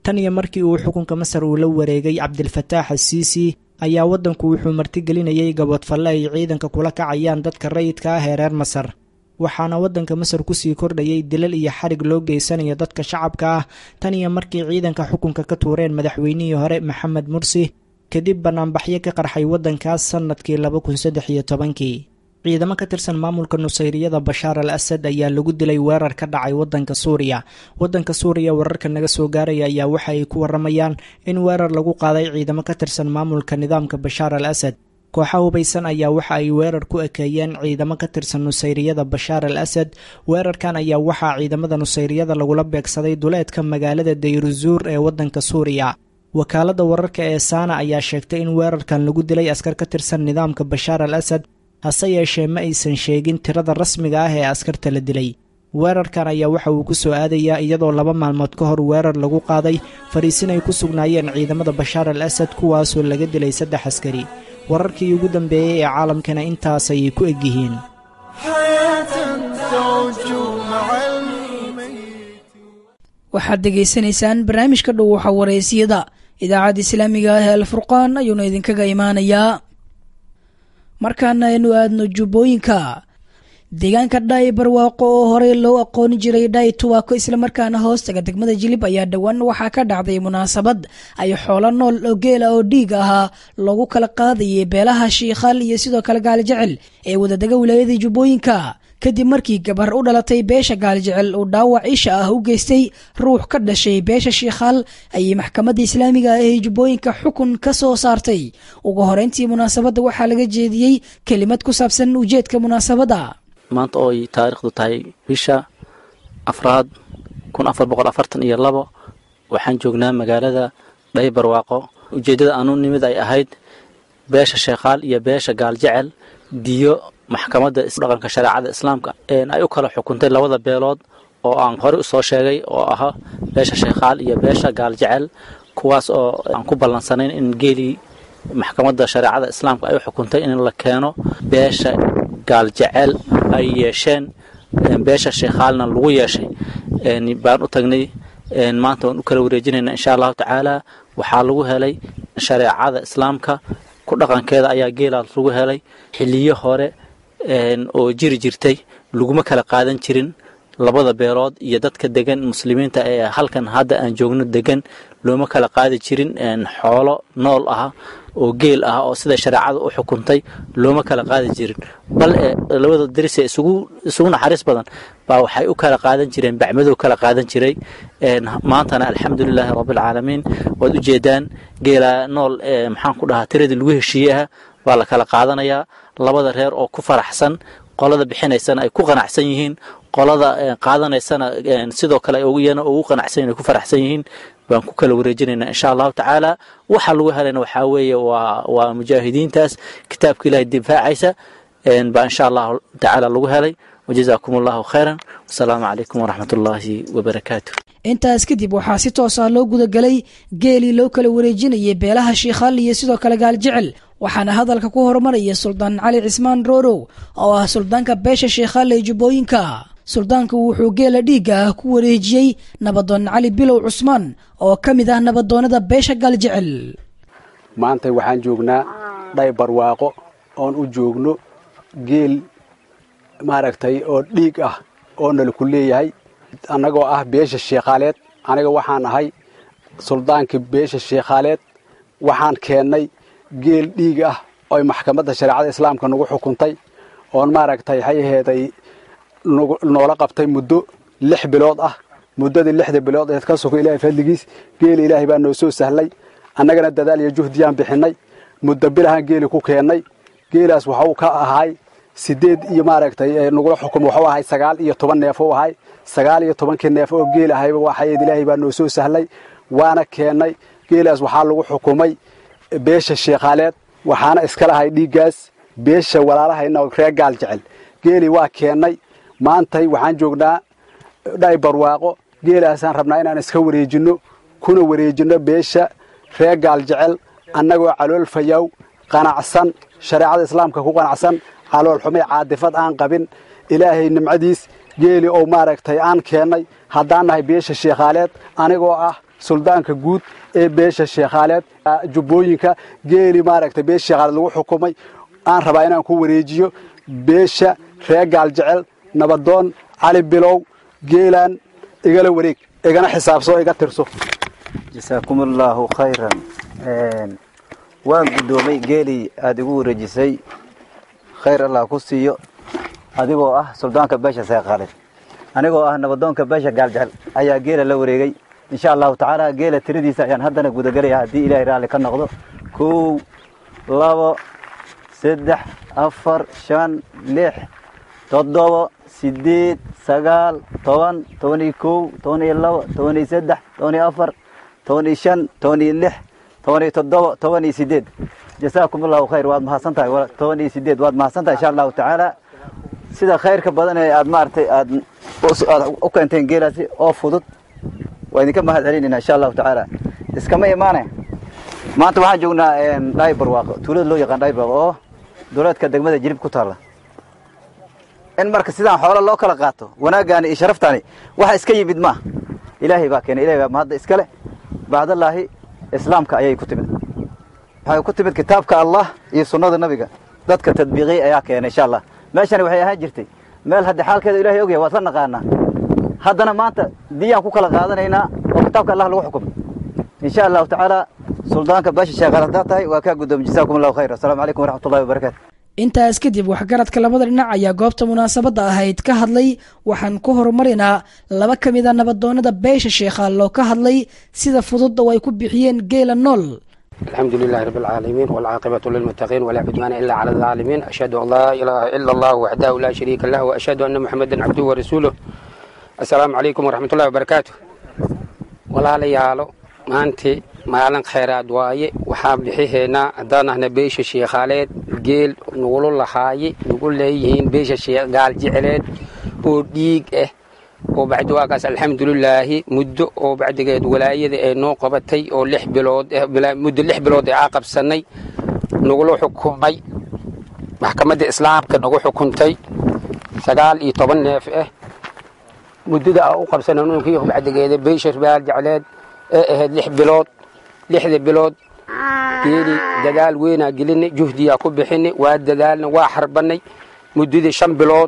tan iyo markii uu xukunka masar uu la wareegay cabdilfataax asiisi ayaa waddanku wuxuu martigelinayay gaboodfalle ay ciidanka kula kacayaan dadka rayidka ah ee reer masar waxaana waddanka masar kusii kordhayay dilal iyo xarig loo geysanayo dadka shacabka ah tan iyo markii ciidanka xukunka ka tuureen madaxweynihii hore maxamed mursi kadib banaanbaxyo ka qarxay waddankaas sannadkii laba kun saddex iyo tobankii ciidamo ka tirsan maamulka nusayriyada bashaar al asad ayaa lagu dilay weerar ka dhacay waddanka suuriya waddanka suuriya wararka naga soo gaaraya ayaa waxa ay ku waramayaan in weerar lagu qaaday ciidamo ka tirsan maamulka nidaamka bashaar al asad kooxa hubaysan ayaa waxa ay weerar ku ekeeyeen ciidamo ka tirsan nusayriyada bashaar al asad weerarkan ayaa waxaa ciidamada nusayriyada lagula beegsaday duleedka magaalada dayruzuur ee waddanka suuriya wakaaladda wararka ee saana ayaa sheegtay in weerarkan lagu dilay askar ka tirsan nidaamka bashaar al asad hase yeeshee ma aysan sheegin tirada rasmiga ah ee askarta la dilay weerarkan ayaa waxa uu ku soo aadayaa iyadoo laba maalmood ka hor weerar lagu qaaday fariisin ay ku sugnaayeen ciidamada bashaar al asad kuwaasoo laga dilay saddex askari wararkii ugu dambeeyey ee caalamkana intaas ayay ku egyihiin waxaad degaysanaysaan barnaamijka dhow waxa wareysiyada idaacadda islaamiga ah ee alfurqaan ayuuna idinkaga imaanayaa markaana aynu aadno jubbooyinka deegaanka dhaay barwaaqo oo horey loo aqooni jiray dhaay tuwaako islamarkaana hoostaga degmada jilib ayaa dhowaan waxaa ka dhacday munaasabad ay xoolo nool oo geela oo dhiig ahaa loogu kala qaadayay beelaha shiikhaal iyo sidoo kale gaalijecel ee wadadega wilaayadii jubbooyinka kadib markii gabar u dhalatay beesha gaalijecel uu dhaawac isha ah u geystay ruux ka dhashay beesha shiikhaal ayay maxkamadda islaamiga ah ee jubbooyinka xukun ka soo saartay ugu horeyntii munaasabadda waxaa laga jeediyey kelimad ku saabsan ujeedka munaasabadda maanta oo ay taariikhdu tahay bisha afraad kun afar boqol afartan iyo labo waxaan joognaa magaalada dhay barwaaqo ujeeddada aanu nimid ay ahayd beesha sheekhaal iyo beesha gaaljecel diyo maxkamadda dhaqanka shareecada islaamka ay u kala xukuntay labada beelood oo aan horey usoo sheegay oo ahaa beesha sheekhaal iyo beesha gaaljecel kuwaas oo aan ku ballansanayn in geelii maxkamadda shareecada islaamka ay u xukuntay in la keeno beesha gaaljecel ay yeesheen beesha sheekhaalna lagu yeeshay baan u tagnay maanta waan u kala wareejinayna insha allahu tacaala waxaa lagu helay shareecada islaamka ku dhaqankeeda ayaa geelaas lagu helay xiliyo hore oo jiri jirtay laguma kala qaadan jirin labada beelood iyo dadka degan muslimiinta ee halkan hadda aan joogno degan looma kala qaadi jirin xoolo nool ah oo geel ah oo sida shareecada u xukuntay looma kala qaadi jirin bal labada daris ee isugu naxariis badan baa waxay u kala qaadan jireen bacmadow kala qaadan jiray maantana alxamdulilaahi rabbilcaalamiin waad ujeedaan geela nool maxaan ku dhahaa tiradii lagu heshiiyeah baa la kala qaadanayaa labada reer oo ku faraxsan qolada bixinaysana ay ku qanacsan yihiin qolada qaadanaysana sidoo kale iyana ugu qanacsan yihin ay ku faraxsan yihiin baan ku kala wareejinaynaa insha allahu tacaala waxa lagu helayna waxaa weeye waa waa mujaahidiintaas kitaabka ilahay difaacaysa baa insha allahu tacaala lagu helay wajazaakum allahu khayran wasalaamu calaykum waraxmat ullaahi wabarakaatu intaas kadib waxaa si toos ah loo gudagelay geelii loo kala wareejinayay beelaha shiikhaal iyo sidoo kale gaaljecel waxaana hadalka ku horumaraya suldaan cali cismaan roorow oo ah suldaanka beesha shiikhaal ee jubbooyinka suldaanku wuxuu geela dhiigga ah ku wareejiyey nabadoon cali bilow cusmaan oo ka mid ah nabadoonnada beesha gaaljecel maanta waxaan joognaa dhay barwaaqo oon u joogno geel maaragtay oo dhiig ah oo nalaku leeyahay annagoo ah beesha sheekhaaleed aniga waxaan ahay suldaankii beesha sheekhaaleed waxaan keennay geel dhiig ah oy maxkamadda shareecada islaamka nagu xukuntay oon maaragtay waxay aheeday noola qabtay muddo lix bilood ah muddadii lixda bilood eed ka sugo ilaahay fadligiis geeli ilaahay baa noo soo sahlay annagana dadaal iyo juhdiyaan bixinnay muddo bilahaan geeli ku keennay geelaas waxuu ka ahay sideed iyo maaragtay nagula xukumay waxuu ahay sagaal iyo toban neef u ahay sagaal iyo tobankii neef oo geel ahayba waxayd ilaahay baa noo soo sahlay waana keennay geelaas waxaa lagu xukumay beesha sheekhaaleed waxaana iska lahay dhiiggaas beesha walaalahayna reer gaal jecel geeli waa keennay maantay waxaan joognaa dhay barwaaqo geelaasaan rabnaa inaan iska wareejinno kuna wareejinno beesha reer gaal jecel annagoo calool fayaw qanacsan shareecada islaamka ku qanacsan calool xumay caadifad aan qabin ilaahay nimcadiis geeli oo maaragtay aan keennay haddaan nahay beesha sheekhaaleed anigoo ah suldaanka guud ee beesha sheekhaaleed jubbooyinka geeli maaragtay beesha sheekhaaleed lagu xukumay aan rabaa inaan ku wareejiyo beesha reer gaaljecel nabadoon cali bilow geelaan igala wareeg igana xisaabso iga tirso jasaakum allaahu khayran waan guddoomay geelii aada igu wareejisay khayr allah ku siiyo adigoo ah suldaanka beesha seeqaalid anigoo ah nabadoonka beesha gaaljecel ayaa geela la wareegay insha allahu tacaala geela tiradiisa ayaan haddana gudagelaya haddii ilaahay raalli ka noqdo kow labo saddex afar shan lix toddobo sideed sagaal toban toban iyo kow toban iyo labo toban iyo saddex toban iyo afar toban iyo shan toban iyo lix toban iyo toddobo toban iyo sideed jasaakum allahu khayr waad mahadsan tahay toban iyo sideed waad mahadsan tahay insha allahu tacaala sida khayrka badan ee aad maaragtay aad aad u keenteen geelaasi oo fudud waa idinka mahad celinayna insha allahu tacaala iskama imaane maanta waxaan joognaa dhaybarwaaqo tuulada loo yaqaan dhaybarwaaqo oo duleedka degmada jirib ku taalla in marka sidaan xoolo loo kala qaato wanaaggaani iyo sharaftaani waxa iska yimid maaha ilaahay baa keenay ilahay baa mahadda iskale bacdallaahi islaamka ayay ku timid waxay ku timid kitaabka allah iyo sunnada nabiga dadka tadbiiqiyey ayaa keenay insha allah meeshani waxay ahaan jirtay meel hadda xaalkeeda ilahay ogyahay waad la naqaanaa haddana maanta diyaan ku kala qaadanaynaa oo kitaabka allah lagu xukumay insha allahu tacaala suldaanka beesha sheekhaal haddaad tahay waa kaa guddoomiy jasaakum allahu khayr assalaamu calaykum waraxmat ullahi wabarakaatu intaas kadib waxgaradka labada dhinac ayaa goobta munaasabadda ahayd ka hadlay waxaan ku horumarinaa laba ka mid a nabadoonnada beesha sheekhaal oo ka hadlay sida fududda oo ay ku bixiyeen geela nool الحمد لله رب العالمين والعاقبة للمتقين ولا عدوان إلا على الظالمين أشهد أن لا إله إلا الله وحده لا شريك له وأشهد أن محمدا عبده ورسوله السلام عليكم ورحمة الله وبركاته ولا ليالو maanti maalin khayraad waaye waxaan bixihaynaa haddaan ahna beesha sheekhaaleed geel nugula lahaaye nugu leeyihiin beesha gaal jeceleed oo dhiig ah oo bacdiwaakaas alxamdulilaahi muddo oo bacdigeed walaayada ee noo qabatay oo lix bilood muddo lix bilood ee aa qabsanay nagula xukumay maxkamadda islaamka nagu xukuntay sagaal iyo toban neef ah muddada aa u qabsanay nunkii bacdigeeda beesha gaal jeceleed ee ahayd lix bilood lixda bilood geeli dadaal weynaa gelinay juhdiyaa ku bixinay waa dadaalna waa xarbannay muddadii shan bilood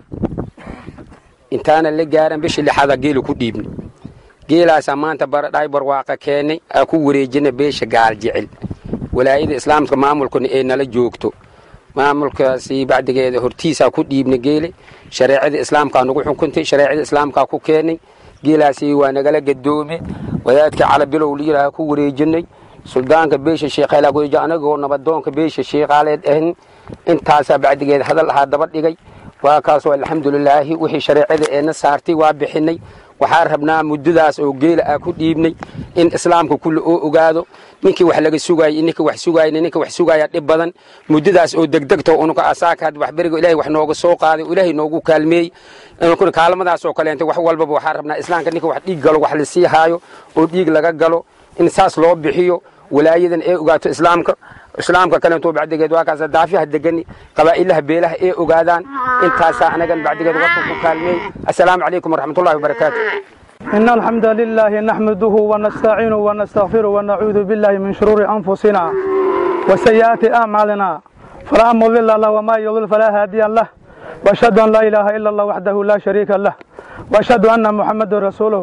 intaana la gaaran bishii lixaada geela ku dhiibnay geelaasaa maanta baradhaay barwaaqa keenay aa ku wareejina beesha gaal jecel walaayada islaamka maamulkuna ee nala joogto maamulkaasi bacdigeeda hortiisaa ku dhiibnay geele shareecada islaamkaa nagu xukuntay shareecada islaamkaa ku keenay geelaasi waa nagala gadoome wadaadka calabilow liilaa ku wareejinay suldaanka beesha sheekhaal kuwareeji anagoo nabadoonka beesha sheekhaaleed ahin intaasaa bacdigeed hadal ahaa daba dhigay waa kaasoo alxamdulilaahi wixii shareecada eena saartay waa bixinay waxaa rabnaa muddadaas oo geela aa ku dhiibnay in islaamka kulle oo ogaado ninkii wax laga sugaayay ninkii wax sugaayna ninka wax sugaaya dhib badan muddadaas oo degdegta unuka asaaka had waxberiga ilaahay wax nooga soo qaaday oo ilaahay noogu kaalmeeyey inunkuna kaalmadaas oo kaleenta wax walbaba waxaa rabnaa islaamka ninka wax dhiig galo wax la sii haayo oo dhiig laga galo in saas loo bixiyo walaayadan ee ogaato islaamka islaamka kaleeto bacdigeed waa kaas daafiyaha degani qabaa'ilaha beelaha ee ogaadaan intaasaa anagan bacdigeed warka ku kaalmeey assalaamu calaykum waraxmatullahi wabarakaatu إن الحمد لله نحمده ونستعينه ونستغفره ونعوذ بالله من شرور أنفسنا وسيئات أعمالنا فلا مضل له وما يضل فلا هادي له وأشهد أن لا إله إلا الله وحده لا شريك له وأشهد أن محمد رسوله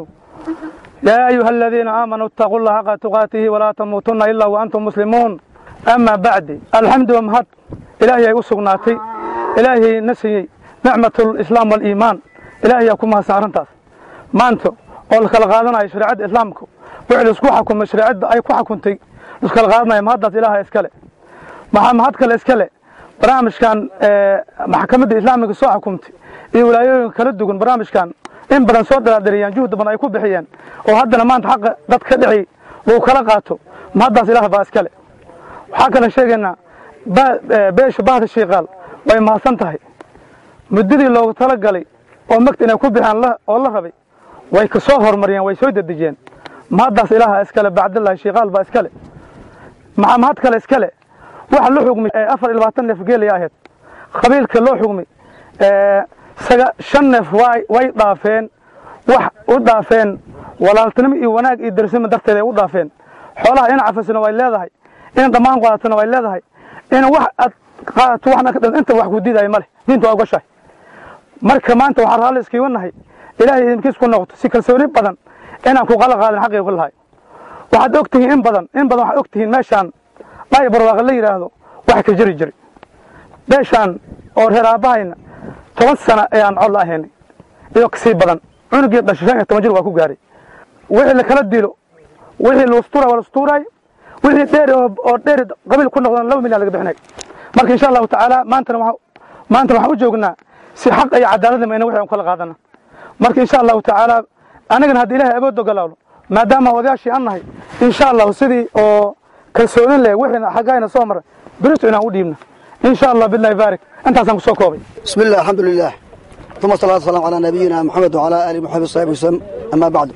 يا أيها الذين آمنوا اتقوا الله حق تقاته ولا تموتن إلا وأنتم مسلمون أما بعد الحمد ومهد إلهي أسقناتي إلهي نسي نعمة الإسلام والإيمان إلهي يكون سارنتاس maanta oo la kala qaadanayo shareecadda islaamku wixii laisku xukumay shareecadda ay ku xukuntay laiskala qaadanayo mahaddaas ilaaha iskale maxaa mahad kale iskale barnaamijkan maxkamadda islaamiga soo xukumtay iyo walaayooyinka kala duwan barnaamijkan in badan soo daraadhariyaan juhdi badan ay ku bixiyeen oo haddana maanta xaqa dad ka dhici lagu kala qaato mahaddaas ilaah baa iskale waxaa kale sheegaynaa beesha bahda shiikaal way mahadsan tahay muddadii loogu talagalay oo magta inay ku bixiyaan oo la rabay way ka soo horumariyeen way soo dedejiyeen mahaddaas ilaaha iskale bacdillahi shiikaal baa iskale maxaa mahad kale iskale waxa la xugmay afar iyo labaatan neef geelaya ahayd qabiilka loo xugmay saga shan neef way way dhaafeen wax u dhaafeen walaaltinimo iyo wanaag iyo darsimo darteed ay u dhaafeen xoolaha in cafisna way leedahay in dhammaan qaadatana way leedahay in wax aad qaadato waxna ka dhan inta wax ku diidaya male diinta waa ogashahay marka maanta waxaan raalli iskiiga nahay ilaahay idinkiis ku noqoto si kalsooni badan inaan ku qala qaadin xaqii ku lahay waxaad og tihiin in badan in badan waxaad og tihiin meeshaan dhaay barwaaqo la yidhaahdo wax ka jiri jiri beeshaan oo reer aabbahayna toban sana ayaan cod la ahaynay iyo kasii badan cunugii dhashay shan iyo toban jir waa ku gaaray wixii lakala dilo wixii lustuura waa lustuuraay wixii dheeri oo dheeri qabiil ku noqdan laba milyan laga bixinay marka insha allahu tacaala maantana waxaa maanta waxaan u joognaa si xaq iyo cadaaladnimo ina wixii aan kala qaadana marka insha allahu tacaala anigana haddii ilaahay awood ogolaalo maadaama odayaashii aan nahay insha allahu sidii oo kalsoonin leh wixiina xaggayna soo maray berito inaan u dhiibna insha allah billahi baarik intaasaan kusoo koobay بسم الله الحمد لله ثم الصلاة والسلام على نبينا محمد وعلى آله محمد وصحبه وسلم أما بعد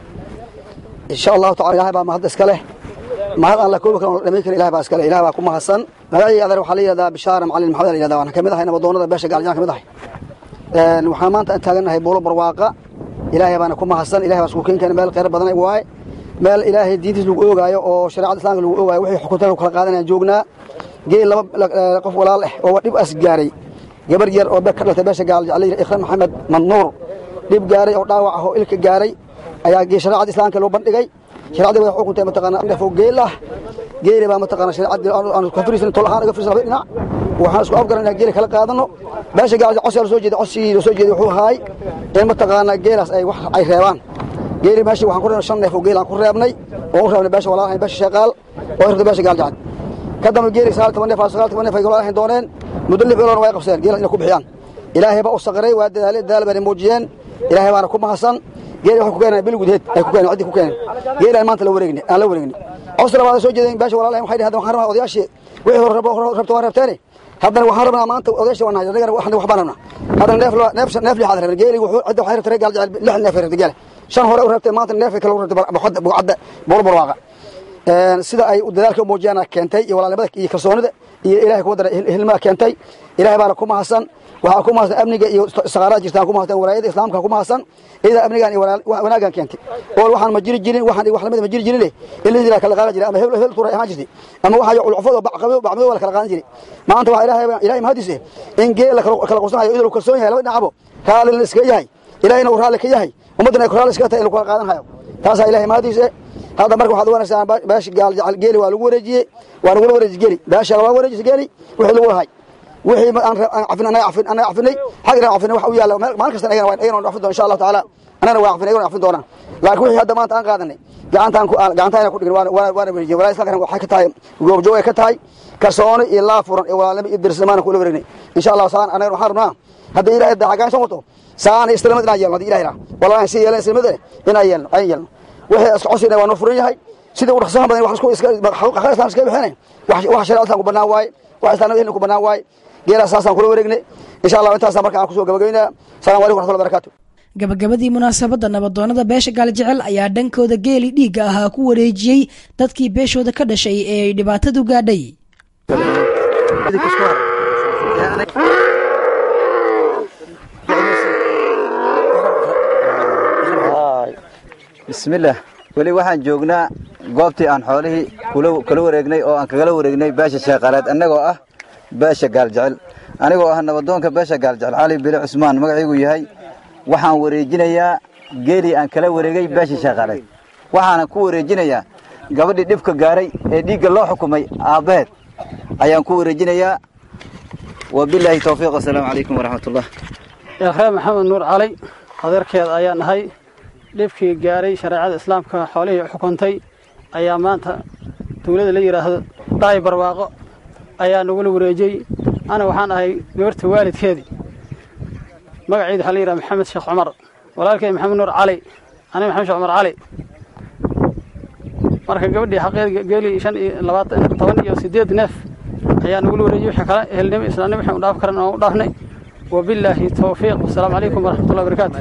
إن شاء الله تعالى إلهي بقى مهد إسكاله مهد أن لكوبك لميك إلهي بقى إسكاله إلهي بقى كما حسن مدعي أذر وحالي ذا بشارة معلم محمد إلهي ذا وأنا كمدها هنا بدونا ذا باشا قال جانا كمدها وحامان تأنتاقنا هي بولو برواقع إلهي بقى كما حسن إلهي بقى سكوكين كان مال قير بدنا إبواي meel ilaahay diintiis lagu oogaayo oo shareecada islaamka lagu oogaayo wixii xukuntan kala qaadanayaan joognaa geel laba qof walaal ah oo dhib as gaaray gabar yar oo ka dhaltay beesha gaal jecel ikhram maxamed madnuur dhib gaaray oo dhaawac ah oo ilka gaaray ayaa shareecada islaamka loo bandhigay shareecada way xukuntay mataqaana neef oo geel ah geeli baa mataqaana shareecada aan ka firisan tol ahaan uga firisan laba dhinac waxaan isku afgaranaa geeli kala qaadano beesha gaal codsi la soo jeeday codsi la soo jeeday wuxuu ahaay in mataqaana geelaas ay wax ay reebaan geeli meeshii waxaan ku reebnay shan neef oo geel aan ku reebnay oo u reebnay beesha walaalahayn beesha sheeqaal oo hirta beesha gaal jacad ka dambe geeli sagaal toban neef sagaal toban neef ay walaalahayn dooneen muddo lix biloodna way qabsadeen geela inay ku bixiyaan ilaahay baa u saqray waa dadaalay dadaal baana muujiyeen ilaahay baana ku mahadsan geeli waxay ku keeneen bil gudeed ay ku keeneen ciddii ku keeneen geeli aan maanta la wareegnay aan la wareegnay codsi labaad soo jeedeen beesha walaalahayn waxay dhaheen waxaan rabaa odayaashii wixii hore rabto waan rabteene haddana waxaan rabnaa maanta odayaashii waan nahay anagana wax baan rabnaa haddana neef neef neef lixaad rabnay geeli wuxuu cidda waxay rabtay gaal jecel lix neef ay rabtay geele shan hore u rabtay maanta neefka kale u rabtay boqodda buucadda bool barwaaqa sida ay dadaalka muujiyana keentay iyo walaalnimada iyo kalsoonida iyo ilahay kuwa dara hilmaa keentay ilahay baana ku mahadsan waxaa ku mahadsan amniga iyo saqaarada jirtaan ku mahadsan walaayada islaamka ku mahadsan iyada amnigan iyo wanaagan keentay oo waxaan ma jiri jirin waxaan wax lamid ma jiri jirin in la jira kala qaadan jiray ama hebel hebel tuuray ahaan jirtay ama waxa culufad oo bacqabo bacmado wala kala qaadan jiray maanta waxa ilaahay ilaahay mahadis in geel la kala qorsanayo idil kalsoon yahay laba dhinacbo raali la iska yahay ilaahayna uu raali ka yahay ummadana ay raali iska tahay in la kala qaadan hayo taasa ilaahay mahadis هذا مركب واحد وانا سان باش قال جعل جيلي ولا ورجي وانا ولا ورجي جيلي باش ولا ورجي جيلي وحي لو هاي وحي انا عفن انا عفن انا عفني حق عفن waxa u yaala maalin kasta ayaan waan ayaan cafin doon insha Allah taala anana waa cafin ayaan cafin doona laakiin wixii hadda maanta aan qaadanay gacantaan ku gacantaan ku dhigin waan waan waan weeyay walaa isla kan waxa ka tahay goob joog ka tahay kalsooni iyo la furan iyo walaalnimo iyo dirsamaan ku wareegnay insha Allah saan anana waxaan rabnaa hadda ilaahay dacagaan soo wato saan islaamad inaa yeelno ilaahay walaa si yeelan islaamada inaa yeelno ay yeelno wixii iska cosina waa noo furan yahay sida uu dhaqsaha badan wax isku iska xaqa islaan iska bixinay wax wax shariicada ku banaan waay wax islaamada ku banaan waay geela saasaan kula wareegnay insha Allah intaas marka aan ku soo gabagabeynaa salaamu alaykum warahmatullahi wabarakatuh gabagabadii munaasabadda nabadoonnada beesha gaaljecel ayaa dhankooda geeli dhiigga ahaa ku wareejiyey dadkii beeshooda ka dhashay ee ay dhibaatadu gaadhay bismillaah weli waxaan joognaa goobtii aan xoolihii kula wareegnay oo aan kagala wareegnay beesha sheeqaaleed annagoo ah beesha gaaljecel anigoo ah nabadoonka beesha gaaljecel cali bile cusmaan magaciigu yahay waxaan wareejinayaa geelii aan kala wareegay beesha sheeqaaleed waxaana ku wareejinayaa gabadhii dhibka gaaray ee dhiigga loo xukumay aabbaheed ayaan ku wareejinayaa wabilaahi towfiiq wasalaamu calaykum waraxmatullah eekhree maxamed nuur cali adeerkeed ayaan ahay dhibkii gaaray shareecada islaamka xoolihii xukuntay ayaa maanta dawladda la yidhaahdo dhaay barwaaqo ayaa nagula wareejiyey ana waxaan ahay gabarta waalidkeedii magaceedu waxaa la yidhaha maxamed sheekh cumar walaalkeed maxamed nuur cali aniga maxamed sheekh cumar cali marka gabadhii xaqeed geeli shan iyo labaatan toban iyo siddeed neef ayaa nagula wareejiyey wixii kale ehelnimo islaamnimo waxaan u dhaaf karan aan u dhaafnay وبالله التوفيق والسلام عليكم ورحمة الله وبركاته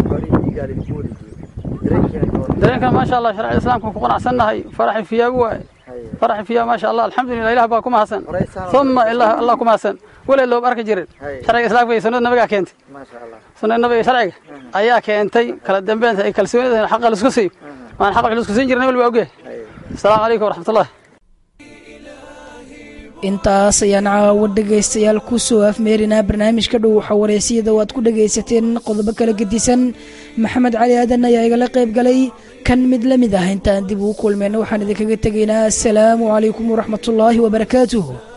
dareenkan maasha allah sharciyada islaamka ku qanacsannahay faraxi fiyaa waay faraxi fiyaa maasha allah alxamdulillah ilah baa ku mahadsan uma ilah allah ku mahadsan waleed looba arki jirin sharciga islaamka iyo sunnada nabigaa keentay sunnada nabiga sharciga ayaa keentay kala dambeynta ay kalsoonida xaqa laisku siiyo waan xaq culus ku siin jirnay wal waa ogyahay asalaamu calaykum waraxmatullahi intaas ayaan caawa dhegaystayaal ku soo afmeerinaa barnaamijka dhow waxa wareysiyada oo aad ku dhegaysateen qodobo kala gedisan maxamed cali aadan ayaa igala qayb galay kan mid la mid ah intaan dib ugu kulmayna waxaan idinkaga tegaynaa asalaamu calaykum waraxmatullaahi wabarakaatuh